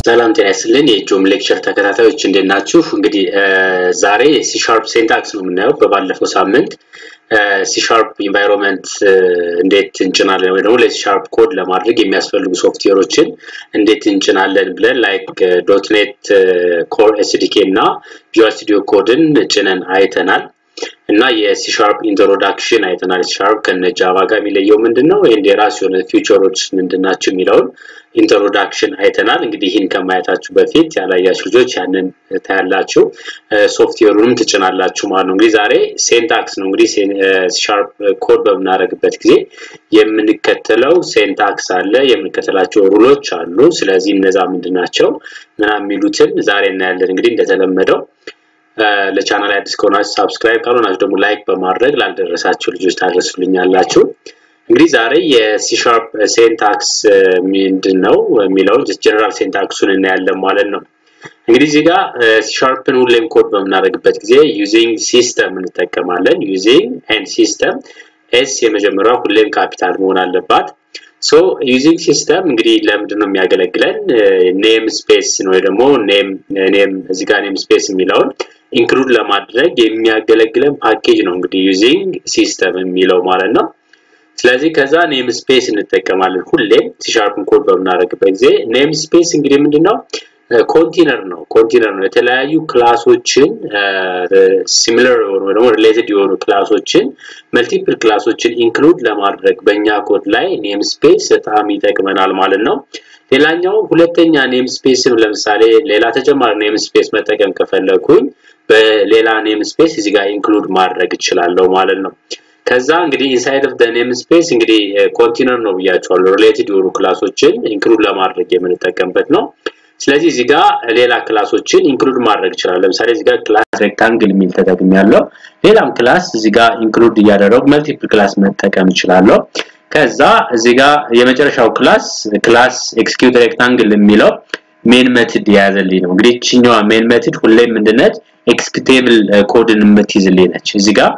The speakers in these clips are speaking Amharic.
ሰላም ጤና ይስጥልን የጆም ሌክቸር ተከታታዮች እንዴት ናችሁ? እንግዲህ ዛሬ ሲሻርፕ ሴንታክስ ነው የምናየው። በባለፈው ሳምንት ሲሻርፕ ኢንቫይሮንመንት እንዴት እንጭናለን ወይ ደግሞ ለሲሻርፕ ኮድ ለማድረግ የሚያስፈልጉ ሶፍትዌሮችን እንዴት እንጭናለን ብለን ላይክ ዶትኔት ኮር ኤስዲኬ እና ቪዥዋል ስቱዲዮ ኮድን ጭነን አይተናል። እና የሲሻርፕ ኢንትሮዳክሽን አይተናል። ሲሻርፕ ከነ ጃቫ ጋር የሚለየው ምንድን ነው? ይህን የራሱ የሆነ ፊውቸሮች ምንድን ናቸው የሚለውን ኢንትሮዳክሽን አይተናል። እንግዲህ ይህን ከማየታችሁ በፊት ያላያችሁ ልጆች ያንን ታያላችሁ፣ ሶፍትዌሩንም ትጭናላችሁ ማለት ነው። እንግዲህ ዛሬ ሴንታክስ ነው። እንግዲህ ሲሻርፕ ኮድ በምናደርግበት ጊዜ የምንከተለው ሴንታክስ አለ፣ የምንከተላቸው ሩሎች አሉ። ስለዚህ እነዛ ምንድን ናቸው ምናምን የሚሉትን ዛሬ እናያለን። እንግዲህ እንደተለመደው ለቻናል አዲስ ከሆናችሁ ሳብስክራይብ ካልሆናችሁ ደግሞ ላይክ በማድረግ ላልደረሳችሁ ልጆች ታደርሱልኛላችሁ። እንግዲህ ዛሬ የሲሻርፕ ሴንታክስ ምንድን ነው የሚለውን ጀነራል ሴንታክሱን እናያለን ማለት ነው። እንግዲህ እዚህ ጋር ሲሻርፕን ሁሌም ኮድ በምናደርግበት ጊዜ ዩዚንግ ሲስተም እንጠቀማለን። ዩዚንግ ኤንድ ሲስተም ኤስ የመጀመሪያው ሁሌም ካፒታል መሆን አለባት። ሶ ዩዚንግ ሲስተም እንግዲህ ለምንድን ነው የሚያገለግለን? ኔም ስፔስ ነው ወይ ደግሞ ኔም ኔም እዚህ ጋር ኔም ስፔስ የሚለውን ኢንክሉድ ለማድረግ የሚያገለግለን ፓኬጅ ነው እንግዲህ ዩዚንግ ሲስተም የሚለው ማለት ነው። ስለዚህ ከዛ ኔም ስፔስ እንጠቀማለን ሁሌም ሲሻርፕን ኮድ በምናደርግበት ጊዜ ኔም ስፔስ እንግዲህ ምንድነው ኮንቲነር ነው ኮንቲነር ነው የተለያዩ ክላሶችን ሲሚለር የሆኑ ወይ ደግሞ ሪሌትድ የሆኑ ክላሶችን መልቲፕል ክላሶችን ኢንክሉድ ለማድረግ በእኛ ኮድ ላይ ኔም ስፔስ በጣም ይጠቅመናል ማለት ነው። ሌላኛው ሁለተኛ ኔም ስፔስን ለምሳሌ ሌላ ተጨማሪ ኔም ስፔስ መጠቀም ከፈለኩኝ በሌላ ኔም ስፔስ እዚህ ጋር ኢንክሉድ ማድረግ እችላለሁ ማለት ነው። ከዛ እንግዲህ ኢንሳይድ ኦፍ ኔም ስፔስ እንግዲህ ኮንቲነር ነው ብያቸዋለሁ። ሪሌትድ የሆኑ ክላሶችን ኢንክሉድ ለማድረግ የምንጠቀምበት ነው። ስለዚህ እዚህ ጋር ሌላ ክላሶችን ኢንክሉድ ማድረግ ይችላል። ለምሳሌ እዚህ ጋር ክላስ ሬክታንግል የሚል ተጠቅም ያለው ሌላም ክላስ እዚህ ጋር ኢንክሉድ እያደረጉ መልቲፕል ክላስ መጠቀም እችላለሁ። ከዛ እዚህ ጋር የመጨረሻው ክላስ ክላስ ኤክስኪዩት ሬክታንግል የሚለው ሜን ሜትድ የያዘልኝ ነው። እንግዲህ እችኛዋ ሜን ሜትድ ሁሌም ምንድነች ኤክስኪዩቴብል ኮድን የምትይዝልኝ ነች። እዚህ ጋር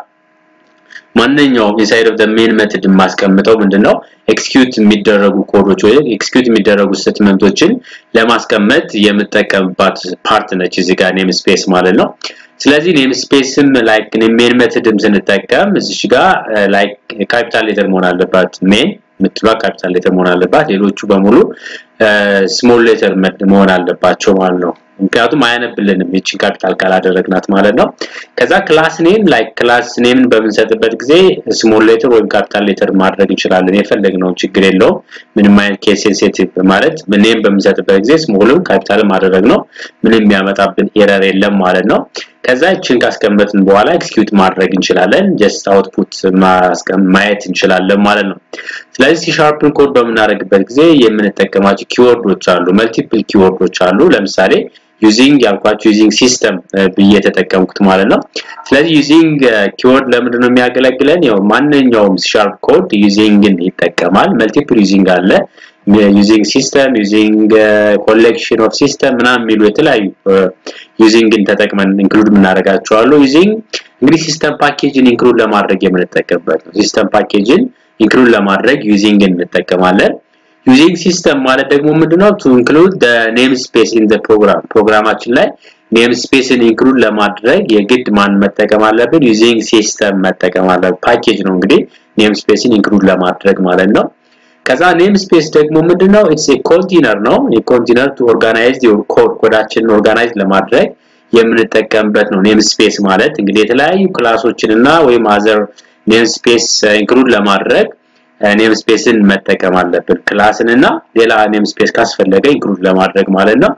ማንኛውም ኢንሳይድ ኦፍ ዘ ሜን ሜትድ የማስቀምጠው ምንድነው ኤክስኪዩት የሚደረጉ ኮዶች ወይ ኤክስኪዩት የሚደረጉ ስቴትመንቶችን ለማስቀመጥ የምጠቀምባት ፓርት ነች እዚህ ጋር ኔም ስፔስ ማለት ነው። ስለዚህ ኔም ስፔስም ላይክ ሜን ሜትድም ስንጠቀም እዚች ጋር ላይክ ካፒታል ሌተር መሆን አለባት ሜን የምትሏ ካፒታል ሌተር መሆን አለባት። ሌሎቹ በሙሉ ስሞል ሌተር መሆን አለባቸው ማለት ነው። ምክንያቱም አያነብልንም ይችን ካፒታል ካላደረግናት ማለት ነው። ከዛ ክላስ ኔም ላይክ ክላስ ኔምን በምንሰጥበት ጊዜ ስሞል ሌተር ወይም ካፒታል ሌተር ማድረግ እንችላለን። የፈለግነውን ችግር የለውም። ምንም አይነት ኬስ ሴንሲቲቭ ማለት ኔም በምንሰጥበት ጊዜ ስሞልም ካፒታልም ማድረግ ነው። ምንም የሚያመጣብን ኤረር የለም ማለት ነው። ከዛ ይችን ካስቀመጥን በኋላ ኤክስኪዩት ማድረግ እንችላለን። ጀስት አውትፑት ማየት እንችላለን ማለት ነው። ስለዚህ ሲሻርፕን ኮድ በምናደርግበት ጊዜ የምንጠቀማቸው ኪወርዶች አሉ፣ መልቲፕል ኪወርዶች አሉ። ለምሳሌ ዩዚንግ ያልኳቸው ዩዚንግ ሲስተም ብዬ የተጠቀምኩት ማለት ነው። ስለዚህ ዩዚንግ ኪወርድ ለምንድን ነው የሚያገለግለን? ያው ማንኛውም ሲሻርፕ ኮድ ዩዚንግን ይጠቀማል። መልቲፕል ዩዚንግ አለ ዩዚንግ ሲስተም ዩዚንግ ኮሌክሽን ኦፍ ሲስተም ምናምን የሚሉ የተለያዩ ዩዚንግን ተጠቅመን ኢንክሉድ የምናደርጋቸው አሉ። ዩዚንግ እንግዲህ ሲስተም ፓኬጅን ኢንክሉድ ለማድረግ የምንጠቀምበት ነው። ሲስተም ፓኬጅን ኢንክሉድ ለማድረግ ዩዚንግን እንጠቀማለን። ዩዚንግ ሲስተም ማለት ደግሞ ምንድነው? ቱ ኢንክሉድ ዘ ኔም ስፔስ ኢን ዘ ፕሮግራም ፕሮግራማችን ላይ ኔም ስፔስን ኢንክሉድ ለማድረግ የግድ ማን መጠቀም አለብን? ዩዚንግ ሲስተም መጠቀም አለብን። ፓኬጅ ነው እንግዲህ ኔም ስፔስን ኢንክሉድ ለማድረግ ማለት ነው። ከዛ ኔም ስፔስ ደግሞ ምንድነው? ኢትስ ኤ ኮንቴነር ነው። የኮንቴነር ቱ ኦርጋናይዝ ዮር ኮድ ኮዳችንን ኦርጋናይዝ ለማድረግ የምንጠቀምበት ነው። ኔም ስፔስ ማለት እንግዲህ የተለያዩ ክላሶችን እና ወይም አዘር ኔም ስፔስ ኢንክሉድ ለማድረግ ኔም ስፔስን መጠቀም አለብን። ክላስን እና ሌላ ኔም ስፔስ ካስፈለገ ኢንክሉድ ለማድረግ ማለት ነው።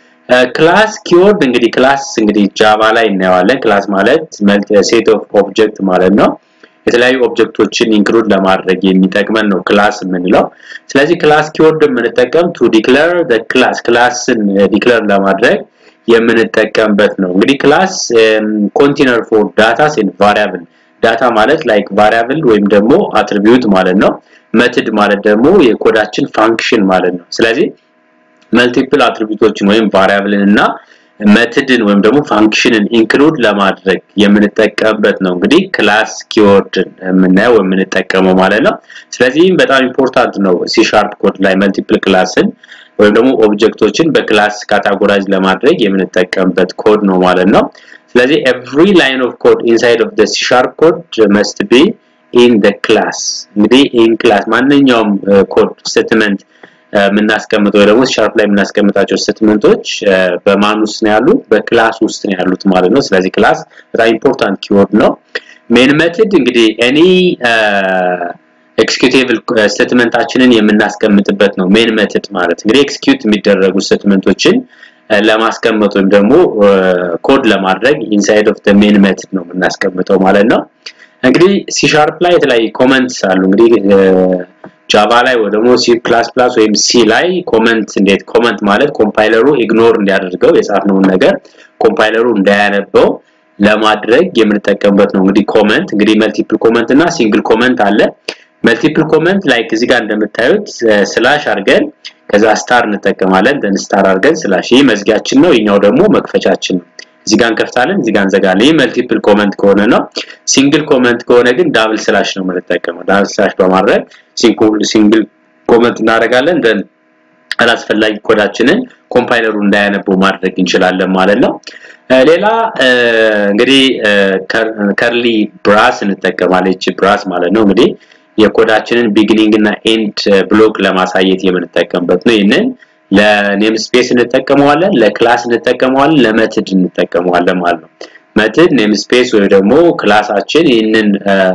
ክላስ ኪወርድ እንግዲህ ክላስ እንግዲህ ጃቫ ላይ እናየዋለን። ክላስ ማለት ሴት ኦፍ ኦብጀክት ማለት ነው። የተለያዩ ኦብጀክቶችን ኢንክሉድ ለማድረግ የሚጠቅመን ነው ክላስ የምንለው። ስለዚህ ክላስ ኪወርድ የምንጠቀም ቱ ዲክለር ዘ ክላስ ክላስን ዲክለር ለማድረግ የምንጠቀምበት ነው። እንግዲህ ክላስ ኮንቴነር ፎር ዳታስ ኤንድ ቫሪያብል ዳታ ማለት ላይክ ቫሪያብል ወይም ደግሞ አትሪቢዩት ማለት ነው። መትድ ማለት ደግሞ የኮዳችን ፋንክሽን ማለት ነው። ስለዚህ መልቲፕል አትሪቢዩቶችን ወይም ቫሪያብልን እና መትድን ወይም ደግሞ ፋንክሽንን ኢንክሉድ ለማድረግ የምንጠቀምበት ነው እንግዲህ ክላስ ኪወርድን የምናየው የምንጠቀመው ማለት ነው። ስለዚህም በጣም ኢምፖርታንት ነው ሲ ሻርፕ ኮድ ላይ መልቲፕል ክላስን ወይም ደግሞ ኦብጀክቶችን በክላስ ካታጎራይዝ ለማድረግ የምንጠቀምበት ኮድ ነው ማለት ነው ስለዚህ every line of code inside of the C sharp code must be in the class እንግዲህ in class ማንኛውም ኮድ ስቴትመንት የምናስቀምጠው ወይ ደግሞ ሻርፕ ላይ የምናስቀምጣቸው ስቴትመንቶች በማን ውስጥ ነው ያሉት በክላስ ውስጥ ነው ያሉት ማለት ነው ስለዚህ ክላስ በጣም ኢምፖርታንት ኪወርድ ነው ሜን ሜትድ እንግዲህ ኤኒ ኤክስኪዩቲቭ ስቴትመንታችንን የምናስቀምጥበት ነው ሜን ሜትድ ማለት እንግዲህ ኤክስኪዩት የሚደረጉ ስቴትመንቶችን ለማስቀመጥ ወይም ደግሞ ኮድ ለማድረግ ኢንሳይድ ኦፍ ዘ ሜን ሜትድ ነው የምናስቀምጠው ማለት ነው እንግዲህ ሲ ሻርፕ ላይ የተለያዩ ኮመንትስ አሉ እንግዲህ ጃቫ ላይ ወይ ደግሞ ሲ ፕላስ ፕላስ ወይም ሲ ላይ ኮመንት እንዴት ኮመንት ማለት ኮምፓይለሩ ኢግኖር እንዲያደርገው የጻፍነውን ነገር ኮምፓይለሩ እንዳያነበው ለማድረግ የምንጠቀምበት ነው እንግዲህ ኮመንት እንግዲህ መልቲፕል ኮመንት እና ሲንግል ኮመንት አለ መልቲፕል ኮመንት ላይክ እዚህ ጋር እንደምታዩት ስላሽ አድርገን ከዛ ስታር እንጠቀማለን ደን ስታር አድርገን ስላሽ ይህ መዝጊያችን ነው ይኛው ደግሞ መክፈቻችን ነው እዚህ ጋር እንከፍታለን እዚህ ጋር እንዘጋለን ይህ መልቲፕል ኮመንት ከሆነ ነው ሲንግል ኮመንት ከሆነ ግን ዳብል ስላሽ ነው የምንጠቀመው ዳብል ስላሽ በማድረግ ሲንግል ኮመንት እናደርጋለን ደን አላስፈላጊ ኮዳችንን ኮምፓይለሩ እንዳያነበው ማድረግ እንችላለን ማለት ነው ሌላ እንግዲህ ከርሊ ብራስ እንጠቀማለን እቺ ብራስ ማለት ነው እንግዲህ የኮዳችንን ቢጊኒንግ እና ኤንድ ብሎክ ለማሳየት የምንጠቀምበት ነው ይህንን ለኔም ስፔስ እንጠቀመዋለን ለክላስ እንጠቀመዋለን ለመትድ እንጠቀመዋለን ማለት ነው መትድ ኔም ስፔስ ወይ ደግሞ ክላሳችን ይህንን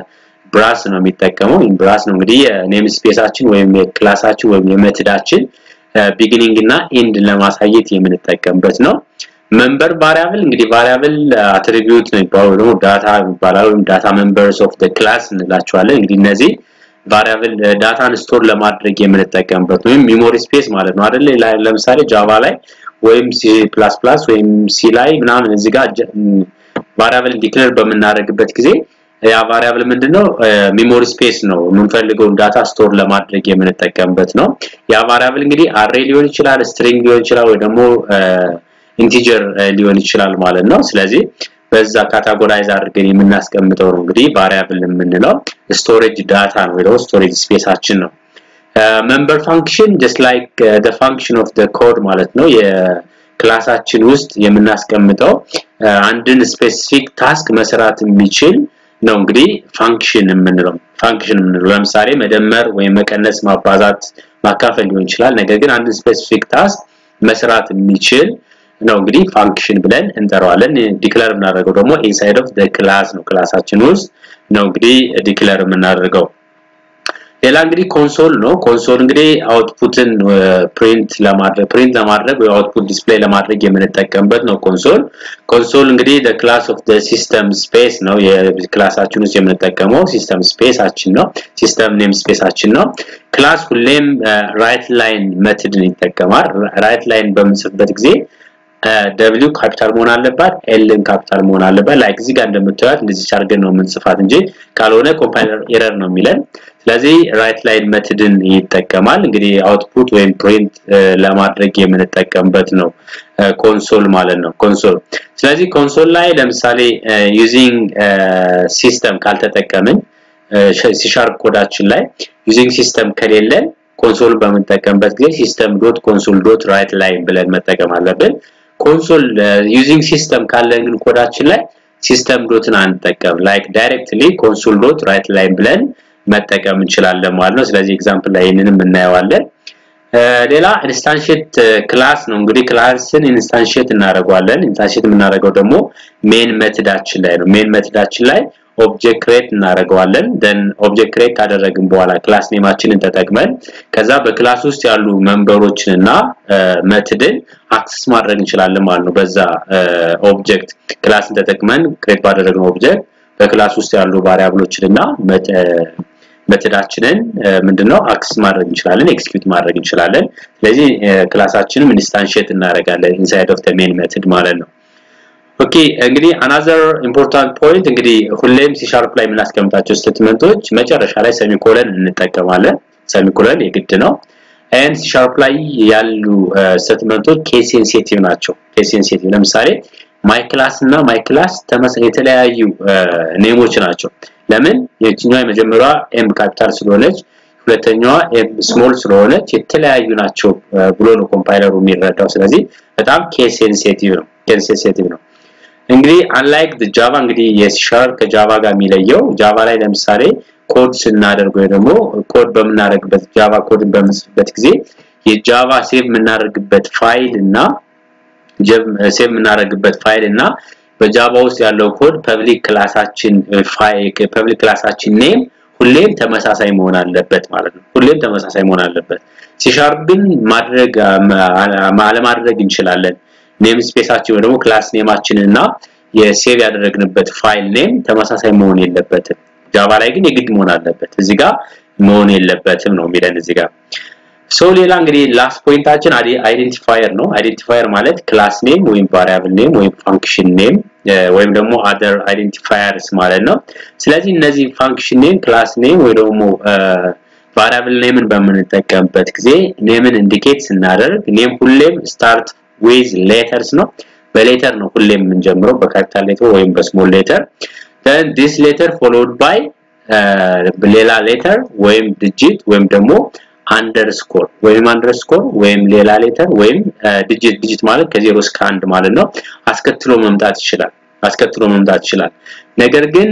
ብራስ ነው የሚጠቀመው ብራስ ነው እንግዲህ የኔም ስፔሳችን ወይም የክላሳችን ወይም የመትዳችን ቢጊኒንግ እና ኤንድ ለማሳየት የምንጠቀምበት ነው መንበር ቫሪያብል እንግዲህ ቫሪያብል አትሪቢዩት ነው የሚባለው ደግሞ ዳታ ይባላል ወይም ዳታ ሜምበርስ ኦፍ ዘ ክላስ እንላቸዋለን እንግዲህ እነዚህ ቫሪያብል ዳታን ስቶር ለማድረግ የምንጠቀምበት ወይም ሚሞሪ ስፔስ ማለት ነው አይደል ለምሳሌ ጃቫ ላይ ወይም ሲ ፕላስ ፕላስ ወይም ሲ ላይ ምናምን እዚህ ጋር ቫሪያብል ዲክሌር በምናደርግበት ጊዜ ያ ቫሪያብል ምንድነው ሚሞሪ ስፔስ ነው የምንፈልገውን ዳታ ስቶር ለማድረግ የምንጠቀምበት ነው ያ ቫሪያብል እንግዲህ አሬ ሊሆን ይችላል ስትሪንግ ሊሆን ይችላል ወይ ደግሞ ኢንቲጀር ሊሆን ይችላል ማለት ነው ስለዚህ በዛ ካታጎራይዝ አድርገን የምናስቀምጠው ነው እንግዲህ ቫሪያብል የምንለው ስቶሬጅ ዳታ ነው ወይ ደግሞ ስቶሬጅ ስፔሳችን ነው መንበር ፋንክሽን just like uh, the function of the code ማለት ነው የክላሳችን ውስጥ የምናስቀምጠው አንድን ስፔሲፊክ ታስክ መስራት የሚችል ነው እንግዲህ ፋንክሽን የምንለው ፋንክሽን የምንለው ለምሳሌ መደመር ወይም መቀነስ ማባዛት ማካፈል ሊሆን ይችላል ነገር ግን አንድን ስፔሲፊክ ታስክ መስራት የሚችል ነው እንግዲህ ፋንክሽን ብለን እንጠራዋለን ዲክለር የምናደርገው ደግሞ ኢንሳይድ ኦፍ ዘ ክላስ ነው ክላሳችን ውስጥ ነው እንግዲህ ዲክለር የምናደርገው ሌላ እንግዲህ ኮንሶል ነው ኮንሶል እንግዲህ አውትፑትን ፕሪንት ለማድረግ ፕሪንት ለማድረግ ወይ አውትፑት ዲስፕሌይ ለማድረግ የምንጠቀምበት ነው ኮንሶል ኮንሶል እንግዲህ the class of the system space ነው የክላሳችን ውስጥ የምንጠቀመው ሲስተም ስፔሳችን ነው ሲስተም ኔም ስፔሳችን ነው ክላስ ሁሌም ራይት ላይን ሜትድን ይጠቀማል ራይት ላይን በምንጽፍበት ጊዜ ደብሊው ካፒታል መሆን አለባት ኤልን ካፒታል መሆን አለባት ላይክ እዚህ ጋር እንደምታዩት እንደዚህ አድርገን ነው የምንጽፋት እንጂ ካልሆነ ኮምፓይለር ኤረር ነው የሚለን ስለዚህ ራይት ላይን ሜትድን ይጠቀማል እንግዲህ አውትፑት ወይም ፕሪንት ለማድረግ የምንጠቀምበት ነው ኮንሶል ማለት ነው ኮንሶል ስለዚህ ኮንሶል ላይ ለምሳሌ ዩዚንግ ሲስተም ካልተጠቀምን ሲሻርፕ ኮዳችን ላይ ዩዚንግ ሲስተም ከሌለን ኮንሶል በምንጠቀምበት ጊዜ ሲስተም ዶት ኮንሶል ዶት ራይት ላይን ብለን መጠቀም አለብን ኮንሶል ዩዚንግ ሲስተም ካለን ግን ኮዳችን ላይ ሲስተም ዶትን አንጠቀም ላይክ ዳይሬክትሊ ኮንሶል ዶት ራይት ላይን ብለን መጠቀም እንችላለን ማለት ነው ስለዚህ ኤግዛምፕል ላይ ይህንንም እናየዋለን ሌላ ኢንስታንሺየት ክላስ ነው እንግዲህ ክላስን ኢንስታንሺየት እናደርገዋለን ኢንስታንሺየት የምናደርገው ደግሞ ሜን ሜትዳችን ላይ ነው ሜን ሜትዳችን ላይ ኦብጀክት ክሬት እናደርገዋለን ደን ኦብጀክት ክሬት ካደረግን በኋላ ክላስ ኔማችንን ተጠቅመን ከዛ በክላስ ውስጥ ያሉ መንበሮችን እና መትድን አክሰስ ማድረግ እንችላለን ማለት ነው በዛ ኦብጀክት ክላስን ተጠቅመን ክሬት ባደረግነው ኦብጀክት በክላስ ውስጥ ያሉ ቫሪያብሎችን እና መትዳችንን ምንድነው አክሰስ ማድረግ እንችላለን ኤክስኪዩት ማድረግ እንችላለን ስለዚህ ክላሳችንን ኢንስታንሺየት እናደርጋለን ኢንሳይድ ኦፍ ዘ ሜን ሜትድ ማለት ነው ኦኬ እንግዲህ አናዘር ኢምፖርታንት ፖይንት እንግዲህ ሁሌም ሲ ሻርፕ ላይ የምናስቀምጣቸው ስቴትመንቶች መጨረሻ ላይ ሰሚኮለን እንጠቀማለን ሰሚኮለን የግድ ነው ኤንድ ሲ ሻርፕ ላይ ያሉ ስቴትመንቶች ኬስ ሴንሲቲቭ ናቸው ኬስ ሴንሲቲቭ ለምሳሌ ማይ ክላስ እና ማይ ክላስ የተለያዩ ኔሞች ናቸው ለምን የትኛዋ የመጀመሪያዋ ኤም ካፒታል ስለሆነች ሁለተኛዋ ኤም ስሞል ስለሆነች የተለያዩ ናቸው ብሎ ነው ኮምፓይለሩ የሚረዳው። ስለዚህ በጣም ኬስ ሴንሲቲቭ ነው ኬስ ሴንሲቲቭ ነው። እንግዲህ አንላይክ ጃቫ እንግዲህ የሲሻርፕ ከጃቫ ጋር የሚለየው ጃቫ ላይ ለምሳሌ ኮድ ስናደርግ ወይ ደግሞ ኮድ በምናደርግበት ጃቫ ኮድን በምንጽፍበት ጊዜ የጃቫ ሴቭ የምናደርግበት ፋይል እና ሴቭ የምናደርግበት ፋይል እና በጃቫ ውስጥ ያለው ኮድ ፐብሊክ ክላሳችን ፋይል ፐብሊክ ክላሳችን ኔም ሁሌም ተመሳሳይ መሆን አለበት ማለት ነው። ሁሌም ተመሳሳይ መሆን አለበት። ሲሻርፕን ማድረግ አለማድረግ እንችላለን። ኔም ስፔሳችን ወይ ደግሞ ክላስ ኔማችን እና የሴቭ ያደረግንበት ፋይል ኔም ተመሳሳይ መሆን የለበትም። ጃቫ ላይ ግን የግድ መሆን አለበት። እዚህ ጋር መሆን የለበትም ነው የሚለን እዚህ ጋር ሶ ሌላ እንግዲህ ላስት ፖይንታችን አይዴንቲፋየር ነው። አይዴንቲፋየር ማለት ክላስ ኔም ወይም ቫሪያብል ኔም ወይም ፋንክሽን ኔም ወይም ደግሞ አደር አይዴንቲፋየርስ ማለት ነው። ስለዚህ እነዚህ ፋንክሽን ኔም፣ ክላስ ኔም ወይ ደግሞ ቫሪያብል ኔምን በምንጠቀምበት ጊዜ ኔምን ኢንዲኬት ስናደርግ ኔም ሁሌም ስታርት ዊዝ ሌተርስ ነው። በሌተር ነው ሁሌም የምንጀምረው በካፒታል ሌተር ወይም በስሞል ሌተር then this letter followed by ሌላ ሌተር ወይም ዲጂት ወይም ደግሞ አንደርስኮር ወይም አንደርስኮር ወይም ሌላ ሌተር ወይም ዲጂት ዲጂት ማለት ከዜሮ እስከ አንድ ማለት ነው አስከትሎ መምጣት ይችላል አስከትሎ መምጣት ይችላል ነገር ግን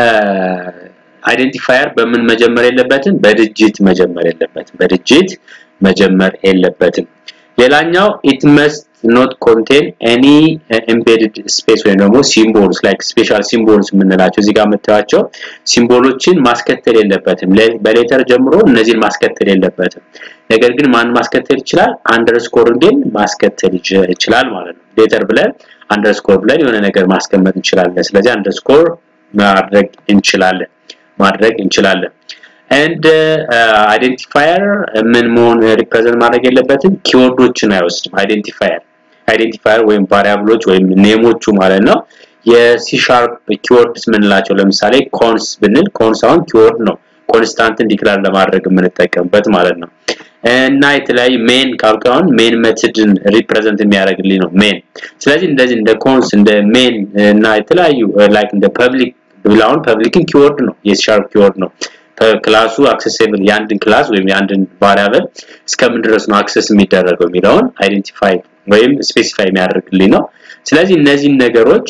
አይዴንቲፋየር በምን መጀመር የለበትም በድጅት መጀመር የለበትም በድጅት መጀመር የለበትም ሌላኛው it must not contain any uh, embedded space ወይም ደግሞ ሲምቦልስ ላይክ ስፔሻል ሲምቦልስ የምንላቸው እዚህ ጋር የምታዩቸው ሲምቦሎችን ማስከተል የለበትም በሌተር ጀምሮ እነዚህን ማስከተል የለበትም ነገር ግን ማን ማስከተል ይችላል አንደርስኮር ግን ማስከተል ይችላል ማለት ነው ሌተር ብለን አንደርስኮር ብለን የሆነ ነገር ማስቀመጥ እንችላለን ስለዚህ አንደርስኮር ማድረግ እንችላለን ማድረግ እንችላለን and አይዴንቲፋየር ምን መሆን ሪፕሬዘንት ማድረግ የለበትም ኪወርዶችን አይወስድም አይዴንቲፋየር አይዴንቲፋየር ወይም ቫሪያብሎች ወይም ኔሞቹ ማለት ነው የሲ ሻርፕ ኪወርድስ ምንላቸው ለምሳሌ ኮንስ ብንል ኮንስ አሁን ኪወርድ ነው ኮንስታንትን ዲክላር ለማድረግ የምንጠቀምበት ማለት ነው እና የተለያዩ ሜን ካልካውን ሜን ሜትድን ሪፕሬዘንት የሚያደርግልኝ ነው ሜን ስለዚህ እንደዚህ እንደ ኮንስ እንደ ሜን እና የተለያዩ ላይክ እንደ ፐብሊክ ብላውን ፐብሊክን ኪወርድ ነው የሲ ሻርፕ ኪወርድ ነው ክላሱ አክሰሲብል የአንድን ክላስ ወይም የአንድን ቫሪያብል እስከምን ድረስ ነው አክሰስ የሚደረገው የሚለውን አይዴንቲፋይ ወይም ስፔሲፋይ የሚያደርግልኝ ነው ስለዚህ እነዚህን ነገሮች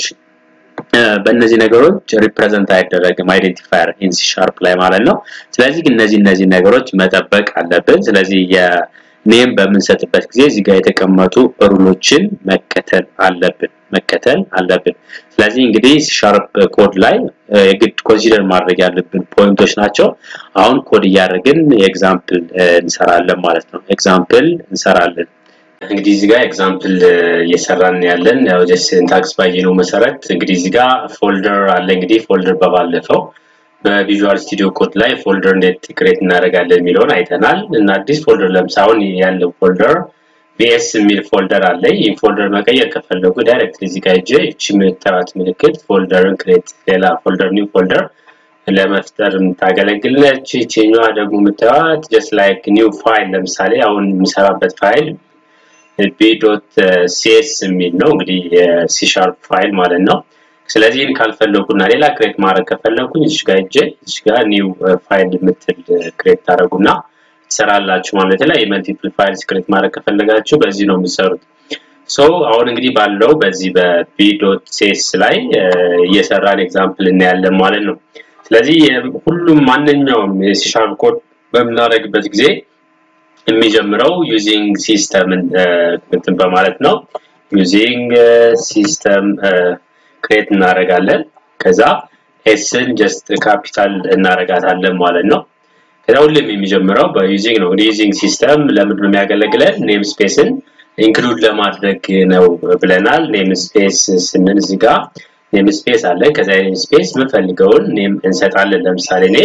በእነዚህ ነገሮች ሪፕሬዘንት አይደረግም አይዴንቲፋየር ኢን ሲ ሻርፕ ላይ ማለት ነው ስለዚህ እነዚህ እነዚህ ነገሮች መጠበቅ አለብን ስለዚህ የኔም በምንሰጥበት ጊዜ እዚህ ጋር የተቀመጡ ሩሎችን መከተል አለብን መከተል አለብን ስለዚህ እንግዲህ ሻርፕ ኮድ ላይ የግድ ኮንሲደር ማድረግ ያለብን ፖይንቶች ናቸው አሁን ኮድ እያደረግን ኤግዛምፕል እንሰራለን ማለት ነው ኤግዛምፕል እንሰራለን እንግዲህ እዚህ ጋር ኤግዛምፕል እየሰራን ያለን ያው ጀስት ሲንታክስ ባየነው መሰረት እንግዲህ እዚህ ጋር ፎልደር አለ እንግዲህ ፎልደር በባለፈው በቪዥዋል ስቱዲዮ ኮድ ላይ ፎልደር እንዴት ክሬት እናደርጋለን የሚለውን አይተናል እና አዲስ ፎልደር ለምሳሌ ያለው ፎልደር ቪኤስ የሚል ፎልደር አለ ይህ ፎልደር መቀየር ከፈለጉ ዳይሬክት እዚህ ጋር ሄጄ እቺ የምታዩት ምልክት ፎልደርን ክሬት ሌላ ፎልደር ኒው ፎልደር ለመፍጠር የምታገለግል ነች ይችኛዋ ደግሞ የምታዩት ጀስት ላይክ ኒው ፋይል ለምሳሌ አሁን የሚሰራበት ፋይል ቢ.ዶት ሲኤስ የሚል ነው እንግዲህ የሲ ሻርፕ ፋይል ማለት ነው ስለዚህ ይህን ካልፈለጉና ሌላ ክሬት ማድረግ ከፈለጉኝ እዚህ ጋር ሄጄ እዚህ ጋር ኒው ፋይል የምትል ክሬት ታደረጉና ትሰራላችሁ ማለት ላይ የመልቲፕል ፋይልስ ክሬት ማድረግ ከፈለጋችሁ በዚህ ነው የምትሰሩት ሶ አሁን እንግዲህ ባለው በዚህ በቢ.ሴስ ላይ እየሰራን ኤግዛምፕል እናያለን ማለት ነው ስለዚህ ሁሉም ማንኛውም የሲሻርፕ ኮድ በምናደርግበት ጊዜ የሚጀምረው ዩዚንግ ሲስተምን እንትን በማለት ነው ዩዚንግ ሲስተም ክሬት እናደርጋለን ከዛ ኤስን ጀስት ካፒታል እናደርጋታለን ማለት ነው ከዛ ሁሌም የሚጀምረው በዩዚንግ ነው ዩዚንግ ሲስተም ለምንድን ነው የሚያገለግለን ኔም ስፔስን ኢንክሉድ ለማድረግ ነው ብለናል ኔም ስፔስ ስንል እዚህ ጋር ኔም ስፔስ አለ ከዛ ኔም ስፔስ የምፈልገውን ኔም እንሰጣለን ለምሳሌ እኔ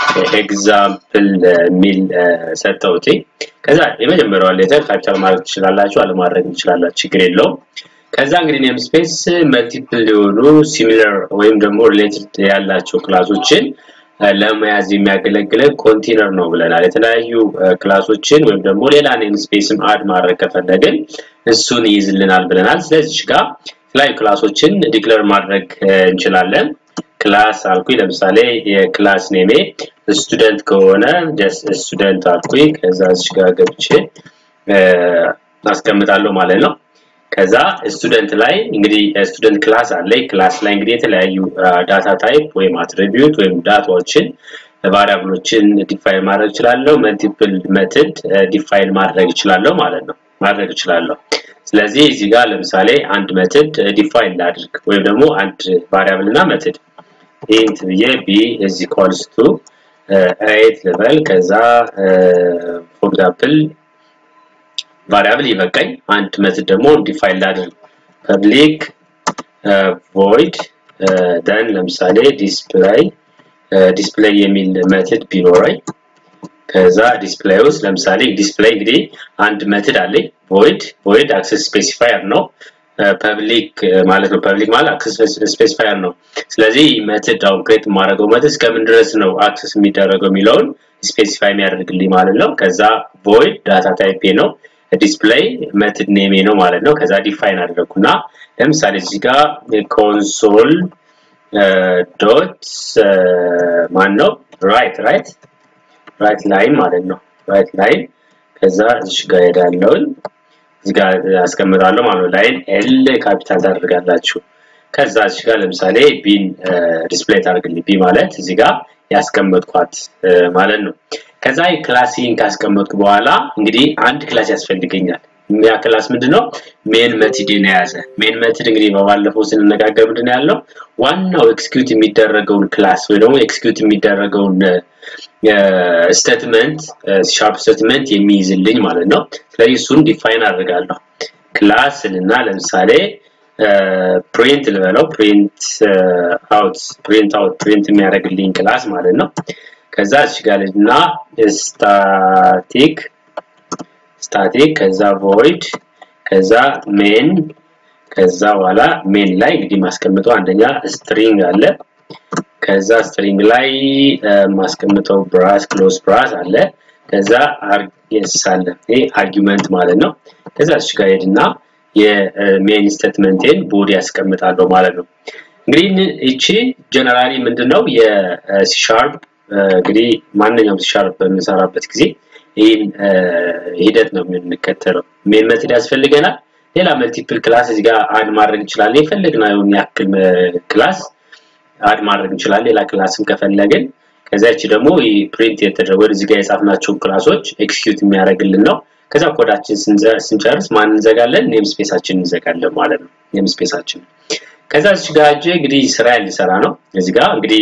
ኤግዛምፕል የሚል ሰጠውት ከዛ የመጀመሪያውን ሌተር ካፒታል ማድረግ ትችላላችሁ አለማድረግ ትችላላችሁ ችግር የለውም ከዛ እንግዲህ ኔም ስፔስ መልቲፕል የሆኑ ሲሚለር ወይም ደግሞ ሪሌትድ ያላቸው ክላሶችን ለመያዝ የሚያገለግለን ኮንቴነር ነው ብለናል የተለያዩ ክላሶችን ወይም ደግሞ ሌላ ኔም ስፔስም አድ ማድረግ ከፈለግን እሱን ይይዝልናል ብለናል ስለዚህ ጋር የተለያዩ ክላሶችን ዲክለር ማድረግ እንችላለን ክላስ አልኩኝ። ለምሳሌ የክላስ ኔሜ ስቱደንት ከሆነ ጀስት ስቱደንት አልኩኝ። ከዛ እዚህ ጋር ገብቼ አስቀምጣለሁ ማለት ነው። ከዛ ስቱደንት ላይ እንግዲህ ስቱደንት ክላስ አለ። ክላስ ላይ እንግዲህ የተለያዩ ዳታ ታይፕ ወይም አትሪቢዩት ወይም ዳታዎችን ቫሪያብሎችን ዲፋይን ማድረግ እችላለሁ። መልቲፕል ሜትድ ዲፋይን ማድረግ እችላለሁ ማለት ነው ማድረግ እችላለሁ። ስለዚህ እዚህ ጋር ለምሳሌ አንድ ሜትድ ዲፋይን ላድርግ ወይም ደግሞ አንድ ቫሪያብል እና ሜትድ ኢንት ብዬ ቢ ኢዝ ኢኳልስ ቱ ኤት ልበል። ከዛ ፎር ኤግዛምፕል ቫሪያብል ይበቃኝ። አንድ ሜትድ ደግሞ ዲፋይን ላድርግ ፐብሊክ ቮይድ ደን ለምሳሌ ዲስፕላይ ዲስፕሌይ የሚል ሜትድ ቢኖረኝ ከዛ ዲስፕሌይ ውስጥ ለምሳሌ ዲስፕሌይ እንግዲህ አንድ ሜትድ አለኝ ቮይድ ቮይድ አክሰስ ስፔሲፋየር ነው ፐብሊክ ማለት ነው ፐብሊክ ማለት አክሰስ ስፔሲፋየር ነው ስለዚህ ሜትድ አሁን ክሬት የማደርገው ሜትድ እስከምን ድረስ ነው አክሰስ የሚደረገው የሚለውን ስፔሲፋይ የሚያደርግልኝ ማለት ነው ከዛ ቮይድ ዳታ ታይፕ ነው ዲስፕሌይ ሜትድ ኔሜ ነው ማለት ነው ከዛ ዲፋይን አደረግኩና ለምሳሌ እዚህ ጋር ኮንሶል ዶት ማን ነው ራይት ራይት ራይት ላይን ማለት ነው ራይት ላይን ከዛ እዚህ ጋር ሄዳለሁኝ እዚህ ጋር አስቀምጣለሁ ማለት ነው ላይን ኤል ካፒታል ታደርጋላችሁ ከዛ እዚህ ጋር ለምሳሌ ቢን ዲስፕሌይ ታደርግልኝ ቢ ማለት እዚህ ጋር ያስቀመጥኳት ማለት ነው ከዛ ክላሲን ካስቀመጥኩ በኋላ እንግዲህ አንድ ክላስ ያስፈልገኛል ያ ክላስ ምንድነው ሜን መትድን የያዘ ሜን መትድ እንግዲህ በባለፈው ስንነጋገር ምንድነው ያለው ዋናው ኤክስኪዩት የሚደረገውን ክላስ ወይ ደግሞ ኤክስኪዩት የሚደረገውን ስቴትመንት ሻርፕ ስቴትመንት የሚይዝልኝ ማለት ነው ስለዚህ እሱን ዲፋይን አድርጋለሁ ክላስ እና ለምሳሌ ፕሪንት ልበለው ፕሪንት አውት ፕሪንት አውት ፕሪንት የሚያደርግልኝ ክላስ ማለት ነው ከዛ እዚህ ጋር እና ስታቲክ ስታቲክ ከዛ ቮይድ ከዛ ሜን ከዛ በኋላ ሜን ላይ እንግዲህ ማስቀምጠው አንደኛ ስትሪንግ አለ ከዛ ስትሪንግ ላይ ማስቀምጠው ብራስ ክሎዝ ብራስ አለ ከዛ አርጌስ አለ ይሄ አርጊመንት ማለት ነው ከዛ እዚህ ጋር ሄድና የሜን ስቴትመንቴን ቦዲ ያስቀምጣለሁ ማለት ነው እንግዲህ እቺ ጀነራሊ ምንድነው የሲሻርፕ እንግዲህ ማንኛውም ሲሻርፕ በምንሰራበት ጊዜ ይህን ሂደት ነው የምንከተለው ሜን መትድ ያስፈልገናል ሌላ መልቲፕል ክላስ እዚህ ጋር አድ ማድረግ እንችላለን የፈለግነውን ያክል ክላስ አድ ማድረግ እንችላለን ሌላ ክላስም ከፈለግን ከዚያች ደግሞ ፕሪንት የተደረገ ወደዚህ ጋር የጻፍናቸውን ክላሶች ኤክስኪዩት የሚያደርግልን ነው ከዛ ኮዳችን ስንጨርስ ማን እንዘጋለን ኔም ስፔሳችን እንዘጋለን ማለት ነው ኔም ስፔሳችን ከዛ እዚህ ጋር እንግዲህ ስራ ሊሰራ ነው እዚህ ጋር እንግዲህ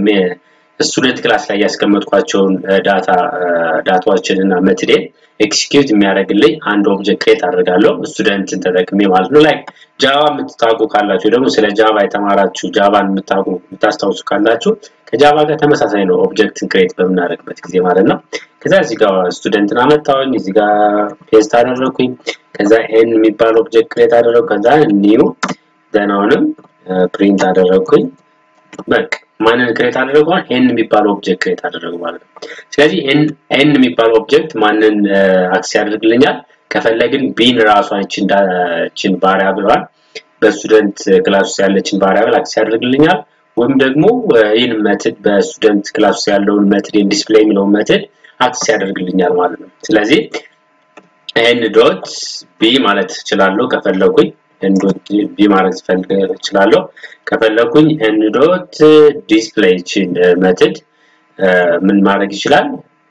ስቱደንት ክላስ ላይ ያስቀመጥኳቸውን ዳታ ዳታዎችን እና መትዴን ኤክስኪዩት የሚያደርግልኝ አንድ ኦብጀክት ክሬት አድርጋለሁ ስቱደንትን ተጠቅሜ ማለት ነው ላይክ ጃቫ የምትታውቁ ካላችሁ ደግሞ ስለ ጃቫ የተማራችሁ ጃቫን የምታውቁ የምታስታውሱ ካላችሁ ከጃቫ ጋር ተመሳሳይ ነው ኦብጀክትን ክሬት በምናደርግበት ጊዜ ማለት ነው ከዛ እዚህ ጋር ስቱደንትን አመጣሁኝ እዚህ ጋር ፔስት አደረግኩኝ ከዛ ኤን የሚባል ኦብጀክት ክሬት አደረግኩ ከዛ ኒው ደናውንም ፕሪንት አደረግኩኝ በቃ ማንን ክሬት አደረገዋል ኤን የሚባል ኦብጀክት ክሬት አደረጉ ማለት ነው ስለዚህ ኤን የሚባል ኦብጀክት ማንን አክስ ያደርግልኛል ከፈለግን ቢን ራሷን እችን ቫሪያብሏን በስቱደንት ክላስ ውስጥ ያለችን ቫሪያብል አክስ ያደርግልኛል ወይም ደግሞ ይህን መትድ በስቱደንት ክላስ ውስጥ ያለውን መትድ ዲስፕሌይ የሚለውን መትድ አክስ ያደርግልኛል ማለት ነው ስለዚህ ኤን ዶት ቢ ማለት እችላለሁ ከፈለጉኝ ኤንዶት ቢ ማድረግ እችላለሁ ከፈለኩኝ ኤንዶት ዲስፕሌይ ችን መትድ ምን ማድረግ ይችላል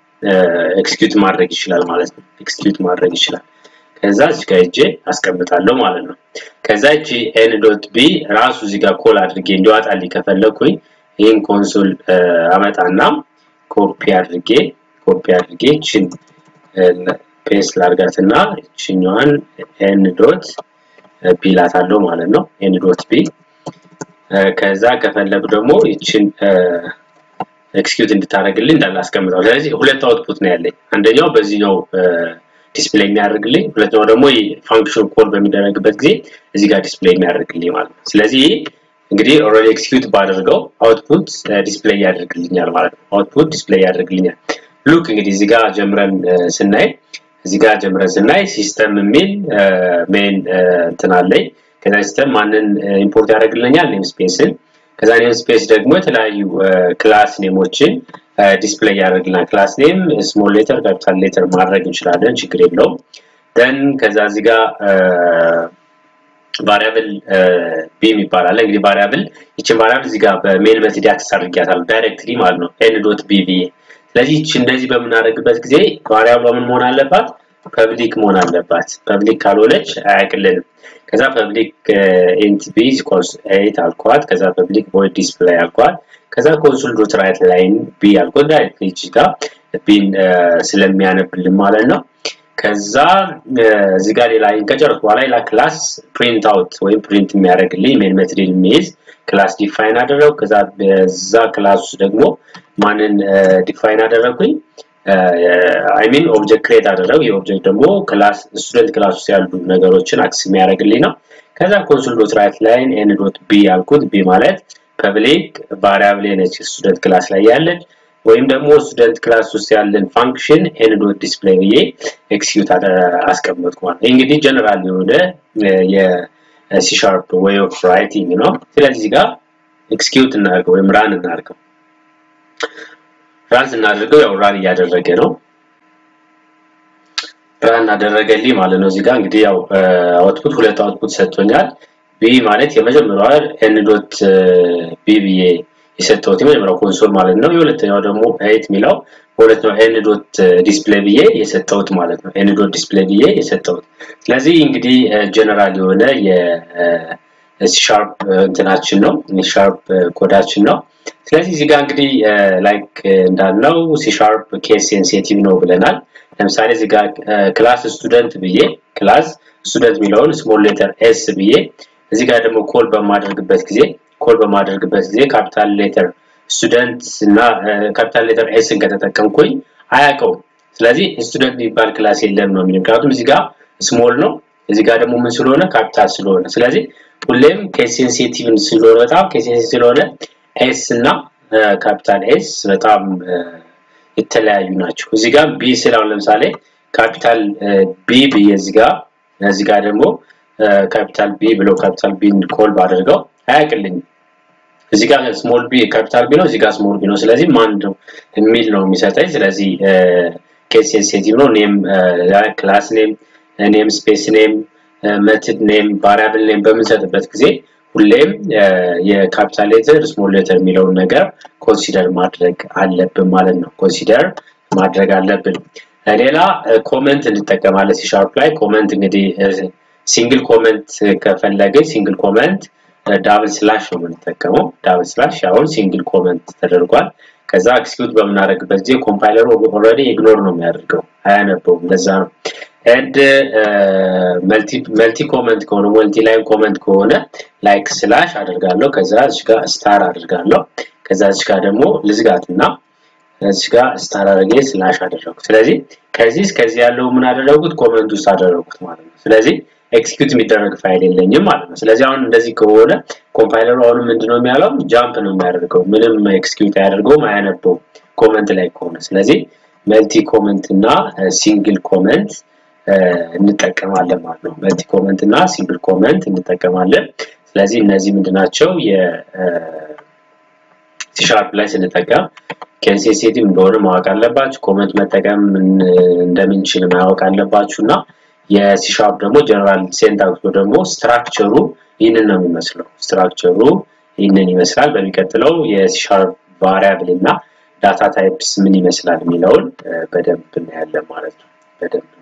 ኤክስኪዩት ማድረግ ይችላል ማለት ነው ኤክስኪዩት ማድረግ ይችላል ከዛ እዚህ ጋር እጄ አስቀምጣለሁ ማለት ነው ከዛ እቺ ኤን ዶት ቢ ራሱ እዚህ ጋር ኮል አድርጌ እንዲዋጣልኝ ከፈለኩኝ ይህን ኮንሶል አመጣና ኮፒ አድርጌ ኮፒ አድርጌ ችን ፔስት ላርጋትና እችኛዋን ኤን ዶት ቢ ላታለው ማለት ነው ኤን ዶት ቢ ከዛ ከፈለጉ ደግሞ ይችን ኤክስኪዩት እንድታደርግልኝ እንዳላስቀምጠው ስለዚህ ሁለት አውትፑት ነው ያለኝ አንደኛው በዚህኛው ዲስፕሌይ የሚያደርግልኝ ሁለተኛው ደግሞ ፋንክሽን ኮል በሚደረግበት ጊዜ እዚህ ጋር ዲስፕሌይ የሚያደርግልኝ ማለት ነው ስለዚህ እንግዲህ ኦልሬዲ ኤክስኪዩት ባደርገው አውትፑት ዲስፕሌይ ያደርግልኛል ማለት ነው አውትፑት ዲስፕሌይ ያደርግልኛል ሉክ እንግዲህ እዚህ ጋር ጀምረን ስናይ እዚህ ጋር ጀምረን ስናይ ሲስተም የሚል ሜን እንትን አለኝ ከዛ ሲስተም ማንን ኢምፖርት ያደርግልኛል ኔም ስፔስን ከዛ ኔም ስፔስ ደግሞ የተለያዩ ክላስ ኔሞችን ዲስፕሌይ ያደርግልናል። ክላስ ኔም ስሞል ሌተር ካፒታል ሌተር ማድረግ እንችላለን፣ ችግር የለውም። ደን ከዛ እዚህ ጋር ቫሪያብል ቢም ይባላል። እንግዲህ ቫሪያብል ይችን ቫሪያብል እዚህ ጋር በሜን ሜትድ አክሰስ አድርጊያታለሁ ዳይሬክትሊ ማለት ነው ኤን ዶት ቢ ብዬ። ስለዚህ ይች እንደዚህ በምናደርግበት ጊዜ ቫሪያብሏ ምን መሆን አለባት? ፐብሊክ መሆን አለባት። ፐብሊክ ካልሆነች አያውቅልንም። ከዛ ፐብሊክ ኢንት ቢ ኢኳልስ ኤይት አልኳት። ከዛ ፐብሊክ ቮይድ ዲስፕሌይ አልኳት። ከዛ ኮንሶል ዶት ራይት ላይን ቢ አልኳት። ዳይሬክትሊ እቺ ጋር ቢን ስለሚያነብልን ማለት ነው። ከዛ እዚህ ጋር ሌላ ከጨረስኩ በኋላ ሌላ ክላስ ፕሪንት አውት ወይም ፕሪንት የሚያደርግልኝ ሜን ሜትድ የሚይዝ ክላስ ዲፋይን አደረጉ። ከዛ በዛ ክላስ ውስጥ ደግሞ ማንን ዲፋይን አደረጉኝ? አይ ሚን ኦብጀክት ክሬት አደረጉ። ይህ ኦብጀክት ደግሞ ክላስ ስቱደንት ክላስ ውስጥ ያሉ ነገሮችን አክስ የሚያደርግልኝ ነው። ከዛ ኮንሶል ዶት ራይት ላይን ኤን ዶት ቢ ያልኩት ቢ ማለት ፐብሊክ ቫሪያብል ነች ስቱደንት ክላስ ላይ ያለች ወይም ደግሞ ስቱደንት ክላስ ውስጥ ያለን ፋንክሽን ኤን ዶት ዲስፕሌይ ብዬ ኤክስኪዩት አስቀመጥኩ ማለት ነው። እንግዲህ ጀነራል የሆነ የሲ ሻርፕ ዌይ ኦፍ ራይቲንግ ነው። ስለዚህ ጋር ኤክስኪዩት እናድርገው ወይም ራን እናድርገው። ራን ስናደርገው ያው ራን እያደረገ ነው። ራን አደረገልኝ ማለት ነው። እዚህ ጋር እንግዲህ ያው አውትፑት ሁለት አውትፑት ሰጥቶኛል። ቢ ማለት የመጀመሪያዋ ኤን ዶት ቢ ብዬ የሰጠሁት የመጀመሪያው ኮንሶል ማለት ነው። የሁለተኛው ደግሞ ኤይት የሚለው በሁለተኛው ኤን ዶት ዲስፕሌይ ብዬ የሰጠሁት ማለት ነው። ኤን ዶት ዲስፕሌይ ብዬ የሰጠሁት። ስለዚህ እንግዲህ ጀነራል የሆነ የሲሻርፕ እንትናችን ነው ሲሻርፕ ኮዳችን ነው። ስለዚህ እዚህ ጋር እንግዲህ ላይክ እንዳልነው ሲሻርፕ ኬስ ሴንሲቲቭ ነው ብለናል። ለምሳሌ እዚህ ጋር ክላስ ስቱደንት ብዬ ክላስ ስቱደንት የሚለውን ስሞል ሌተር ኤስ ብዬ እዚህ ጋር ደግሞ ኮል በማደርግበት ጊዜ ኮል በማደርግበት ጊዜ ካፒታል ሌተር ስቱደንት እና ካፒታል ሌተር ኤስን ከተጠቀምኩኝ አያውቀውም። ስለዚህ ስቱደንት የሚባል ክላስ የለም ነው የሚለው። ምክንያቱም እዚህ ጋር ስሞል ነው፣ እዚህ ጋር ደግሞ ምን ስለሆነ ካፒታል ስለሆነ። ስለዚህ ሁሌም ኬስ ሴንሲቲቭ ስለሆነ በጣም ኬስ ሴንሲቲቭ ስለሆነ ኤስ እና ካፒታል ኤስ በጣም የተለያዩ ናቸው። እዚህ ጋር ቢ ስላው ለምሳሌ ካፒታል ቢ ብዬ እዚህ ጋር እዚህ ጋር ደግሞ ካፒታል ቢ ብሎ ካፒታል ቢን ኮል ባደርገው አያውቅልኝም። እዚህ ጋር ስሞል ቢ ካፒታል ቢ ነው፣ እዚህ ጋር ስሞል ቢ ነው። ስለዚህ ማን ነው የሚል ነው የሚሰጠኝ። ስለዚህ ኬስ ሴንሲቲቭ ነው። ኔም ክላስ ኔም፣ ኔም ስፔስ ኔም፣ መትድ ኔም፣ ቫሪያብል ኔም በምንሰጥበት ጊዜ ሁሌም የካፒታል ሌተር ስሞል ሌተር የሚለውን ነገር ኮንሲደር ማድረግ አለብን ማለት ነው። ኮንሲደር ማድረግ አለብን። ሌላ ኮመንት እንጠቀማለን ሲሻርፕ ላይ ኮመንት እንግዲህ ሲንግል ኮመንት ከፈለግን ሲንግል ኮመንት ዳብል ስላሽ ነው የምንጠቀመው። ዳብል ስላሽ አሁን ሲንግል ኮመንት ተደርጓል። ከዛ ኤክስኪዩት በምናደርግበት ጊዜ ኮምፓይለሩ ኦልሬዲ ኢግኖር ነው የሚያደርገው፣ አያነበውም። ለዛ ነው ኤንድ መልቲ ኮመንት ከሆነ መልቲ ላይን ኮመንት ከሆነ ላይክ ስላሽ አደርጋለሁ። ከዛ እዚህ ጋር ስታር አደርጋለሁ። ከዛ እዚህ ጋር ደግሞ ልዝጋትና እዚህ ጋር ስታር አድርጌ ስላሽ አደረጉት። ስለዚህ ከዚህ እስከዚህ ያለው ምን አደረጉት? ኮመንት ውስጥ አደረጉት ማለት ነው። ስለዚህ ኤክስኪዩት የሚደረግ ፋይል የለኝም ማለት ነው። ስለዚህ አሁን እንደዚህ ከሆነ ኮምፓይለሩ አሁን ምንድነው የሚያለው? ጃምፕ ነው የሚያደርገው። ምንም ኤክስኪዩት አያደርገውም፣ አያነበውም ኮመንት ላይ ከሆነ። ስለዚህ መልቲ ኮመንት እና ሲንግል ኮመንት እንጠቀማለን ማለት ነው። መልቲ ኮመንት እና ሲንግል ኮመንት እንጠቀማለን። ስለዚህ እነዚህ ምንድናቸው የሲሻርፕ ላይ ስንጠቀም ኬንሴንሲቲቭ እንደሆነ ማወቅ አለባችሁ። ኮመንት መጠቀም እንደምንችል ማወቅ አለባችሁ እና የሲሻርፕ ደግሞ ጀነራል ሴንታክሱ ደግሞ ስትራክቸሩ ይህንን ነው የሚመስለው። ስትራክቸሩ ይህንን ይመስላል። በሚቀጥለው የሲሻርፕ ቫሪያብል እና ዳታ ታይፕስ ምን ይመስላል የሚለውን በደንብ እናያለን ማለት ነው። በደንብ